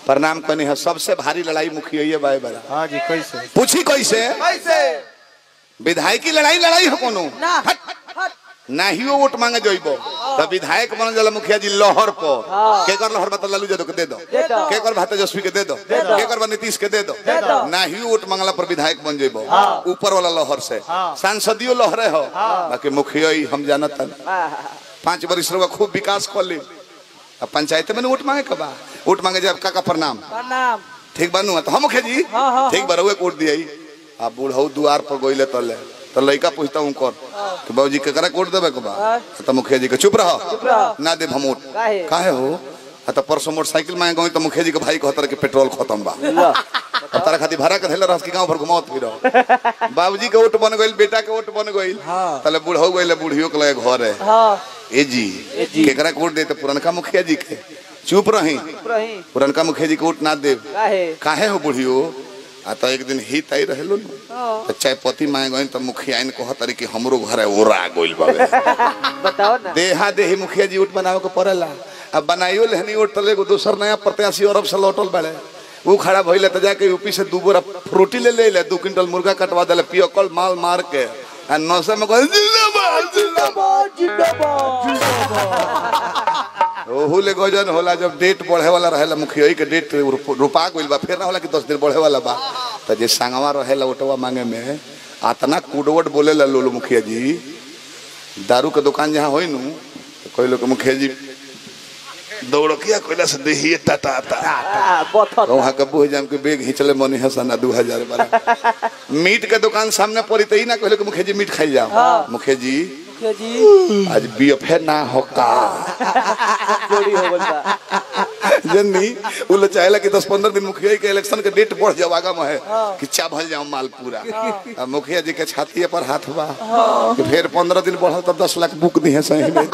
प्रणाम कनी है सबसे भारी लड़ाई मुखिया ये बाय बड़ा हाँ जी कैसे पूछी कैसे कैसे विधायक की लड़ाई लड़ाई हो कोनो ना हट। हट ना ही वो वोट मांगे जइबो तो विधायक बन जाला मुखिया जी लोहर पर के कर लोहर बता लालू यादव के दे दो दे दो। के कर भात तेजस्वी के दे दो दो। के कर बा नीतीश के दे दो दो। ना ही वोट मांगला पर विधायक बन जइबो ऊपर वाला लोहर से सांसदियो लोहरे हो बाकी मुखिया ही हम जानत हन पांच वर्ष रहुआ खूब विकास कर ली अब पंचायत में न वोट मांगे कबा वोट मांगे जब काका प्रणाम प्रणाम ठीक बनू तो हम मुखिया जी हाँ, हाँ, ठीक बरुए कोट दिया अब बूढ़ऊ दुआर पर गोइले तले तो लड़का पूछता हूँ कर कि बाबूजी केकरा कोट देबे के बा हाँ। तो मुखिया जी के चुप रहो रहो। ना दे भमोट काहे? काहे हो आ तो परसों मोटरसाइकिल मांगे गई तो मुखिया जी के भाई कहतर के पेट्रोल खत्म बा अब तारा खातिर भाड़ा के धैले रहस कि गांव भर घुमावत फिरो बाबूजी के वोट बन गइल बेटा के वोट बन गइल हाँ। तले बूढ़ऊ गइले बूढ़ियो के लगे घर है हाँ ए जी केकरा के वोट दे तो पुरनका मुखिया जी के चुप रही रही पुरनका मुखिया जी के वोट ना देव काहे काहे हो बुढ़ियो आ तो एक दिन हित आई रहेलो न हाँ। तो चाय पति मांगे गई तो मुखिया इन कहतरी कि हमरो घर है ओरा गोइल बाबे बताओ ना देहा देही मुखिया जी उठ बनावे के पड़ेला अब बनाइयो लेहनी उठ तले एगो दोसर नया प्रत्याशी अरब से लौटल बड़े वो खड़ा भइले तो जाके यूपी से दू बोरा फ्रूटी ले ले ले दू क्विंटल मुर्गा कटवा देले पियकल माल मार के आ नौसे में कहल जिंदाबाद जिंदाबाद ओहू ले गजन होला जब डेट बढ़े वाला रहेला मुखिया के डेट रुपा गइल बा फिर ना होला कि दस दिन बढ़े वाला बा तो जे संगवा रहेला ओटवा मांगे में आतना कुडवट बोलेला लोलो मुखिया जी दारू के दुकान जहाँ होई नु तो कोई लोग के मुखिया जी दौड़किया कोइला से देहिए टटाता आ, बथत वहाँ के बुझ जाम के बेग हिचले मनी हसन दू हजार बारह मीट के दुकान सामने पड़ी तो ही ना कहले कि मुखिया जी मीट खाई जाओ मुखिया जी मुखिया जी आज बीएफए ना होका चोरी हो गइल बा जन्नी उ लोग चाहेला कि 10 15 दिन मुखिया के इलेक्शन के डेट बढ़ जाओ आगा में है कि चावल जाओ माल पूरा अब मुखिया जी के छाती पर हाथ बा कि फिर 15 दिन बढ़ल तब 10 लाख बुक दी है सही में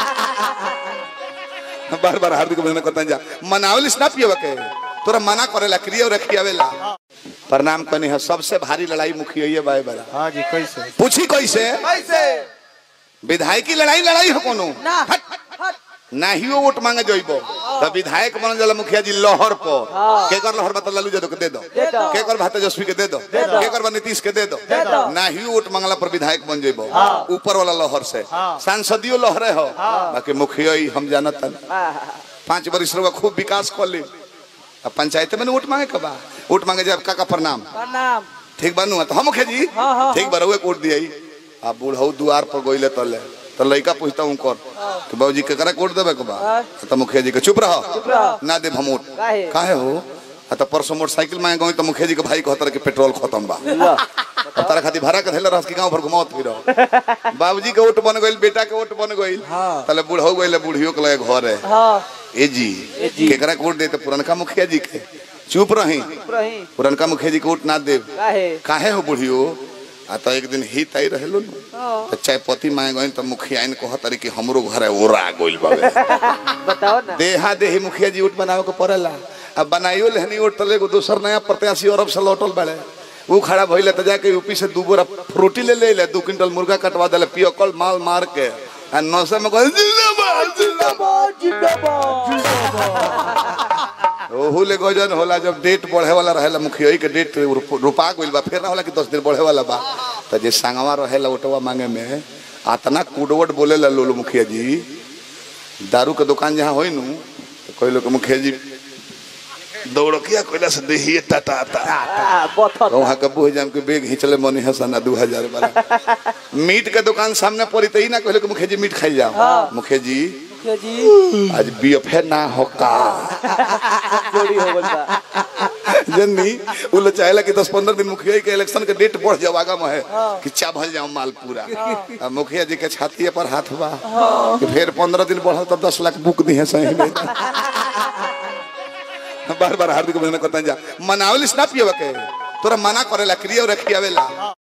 बार बार हार्दिक अभिनंदन करता जा मनावलिस ना पियवा के तोरा मना करेला क्रिया रखियावेला प्रणाम कनी है सबसे भारी लड़ाई मुखिया ये बाय बड़ा हाँ जी कैसे पूछी कैसे कैसे विधायक की लड़ाई लड़ाई हो कोनो ना हट। हट ना ही वो वोट मांगे जइबो तो विधायक बन जाला मुखिया जी लोहर पर के कर लोहर बता लालू यादव के दे दो दे दो। के कर भात तेजस्वी के दे दो दो। के कर बा नीतीश के दे दो दो। ना ही वोट मांगला पर विधायक बन जइबो ऊपर वाला लोहर से सांसदियो लोहरे हो बाकी मुखिया ही हम जानत हन पांच वर्ष रहुआ खूब विकास कर ली अब पंचायत में न वोट मांगे कबा वोट मांगे जब काका प्रणाम प्रणाम ठीक बनू तो हम मुखिया जी हाँ, हाँ, ठीक बरुए कोट दिया अब बूढ़ऊ दुआर पर गोइले तले तो लड़का पूछता हूँ कर कि बाबूजी केकरा कोट देबे के बा हाँ। तो मुखिया जी के चुप रहो रहो। ना दे भमोट काहे? काहे हो आ तो परसों मोटरसाइकिल मांगे गई तो मुखिया जी के भाई कहतर के पेट्रोल खत्म बा अब तारा खातिर भाड़ा के धैले रहस कि गांव भर घुमावत फिरो बाबूजी के वोट बन गइल बेटा के वोट बन गइल हाँ। तले बूढ़ऊ गइले बूढ़ियो के लगे घर है हाँ ए जी जी। केकरा के वोट दे तो पुरनका मुखिया जी के चुप रही रही पुरनका मुखिया जी के वोट ना देव काहे काहे हो बुढ़ियो आ तो एक दिन हित आई रहेलो न हाँ। तो चाय पति मांगे गई तो मुखिया इन कहतरी कि हमरो घर है ओरा गोइल बाबे बताओ ना देहा देही मुखिया जी उठ बनावे के पड़ेला अब बनाइयो लेहनी उठ तले एगो दोसर नया प्रत्याशी अरब से लौटल बड़े वो खड़ा भइले तो जाके यूपी से दू बोरा फ्रूटी ले ले ले दू क्विंटल मुर्गा कटवा देले पियकल माल मार के आ नौसे में कहल जिंदाबाद जिंदाबाद ओहू ले गजन होला जब डेट बढ़े वाला रहेला मुखिया के डेट रुपा गइल बा फिर ना होला कि दस दिन बढ़े वाला बा तो जे संगवा रहेला ओटवा मांगे में आतना कुडवट बोलेला लोलो मुखिया जी दारू के दुकान जहाँ होई नु तो कोई लोग के मुखिया जी दौड़किया कोइला से देहिए टटाता आ, बथत वहाँ के बुझ जाम के बेग हिचले मनी हसन दू हजार बारह मीट के दुकान सामने पड़ी तो ही ना कहले कि मुखिया जी मीट खाई जाओ मुखिया जी मुखिया जी आज बीएफए ना होका चोरी हो गइल बा जन्नी उ लोग चाहेला कि 10 15 दिन मुखिया के इलेक्शन के डेट बढ़ जाओ आगा में है कि चावल जाओ माल पूरा अब मुखिया जी के छाती पर हाथ बा कि फिर 15 दिन बढ़ल तब 10 लाख बुक दी है सही में बार बार हार्दिक अभिनंदन करता जा मनावलिस ना पियवा के तोरा मना करेला क्रिया रखियावेला